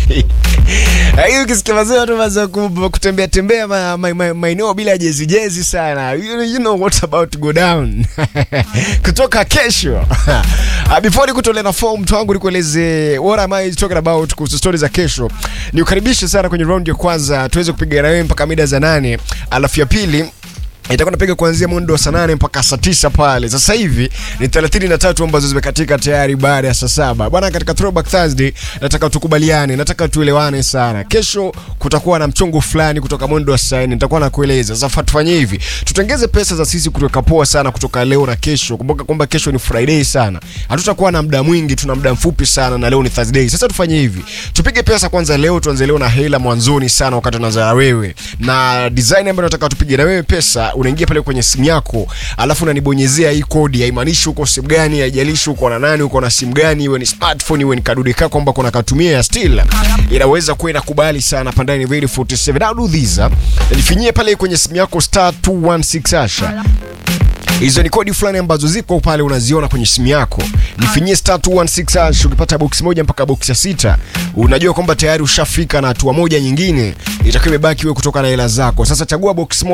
Hiyo ukisikia mazee watu waanza ku- kutembea tembea ma- ma- ma- maeneo bila jezi jezi sana. You, you know what's about to go down. Kutoka kesho. Ah, Before nikutolea na form mtu wangu nikueleze what am I talking about kuhusu stories za kesho. Nikukaribishe sana kwenye round ya kwanza tuweze kupiga na wewe mpaka mida za nane. Alafu ya pili itakuwa napiga kuanzia mwendo wa saa nane mpaka saa tisa pale. Sasa hivi ni 33 ambazo zimekatika tayari baada ya saa saba bwana. Katika Throwback Thursday nataka tukubaliane, nataka tuelewane sana. Kesho kutakuwa na mchongo fulani kutoka mwendo wa saa nne, nitakuwa nakueleza. Sasa tufanye hivi, tutengeze pesa za sisi kutoka poa sana kutoka leo na kesho. Kumbuka kwamba kesho ni Friday sana, hatutakuwa na muda mwingi, tuna muda mfupi sana, na leo ni Thursday. Sasa tufanye hivi, tupige pesa kwanza leo, tuanze leo na hela mwanzoni sana, wakati tunaanza na wewe na design ambayo nataka tupige na wewe pesa unaingia pale kwenye simu yako alafu unanibonyezea hii kodi haimaanishi uko simu gani haijalishi uko na nani uko na simu gani iwe ni smartphone iwe ni kadude kako kwamba kuna katumia ya still inaweza kuwa inakubali sana pandani very 47 now do this uh, nifinyie pale kwenye simu yako star 216 hasha hizo ni kodi fulani ambazo ziko pale unaziona kwenye simu yako nifinyie star 216 hash ukipata box moja mpaka box ya sita unajua kwamba tayari ushafika na hatua moja nyingine itakiwa imebaki wewe kutoka na hela zako sasa chagua box moja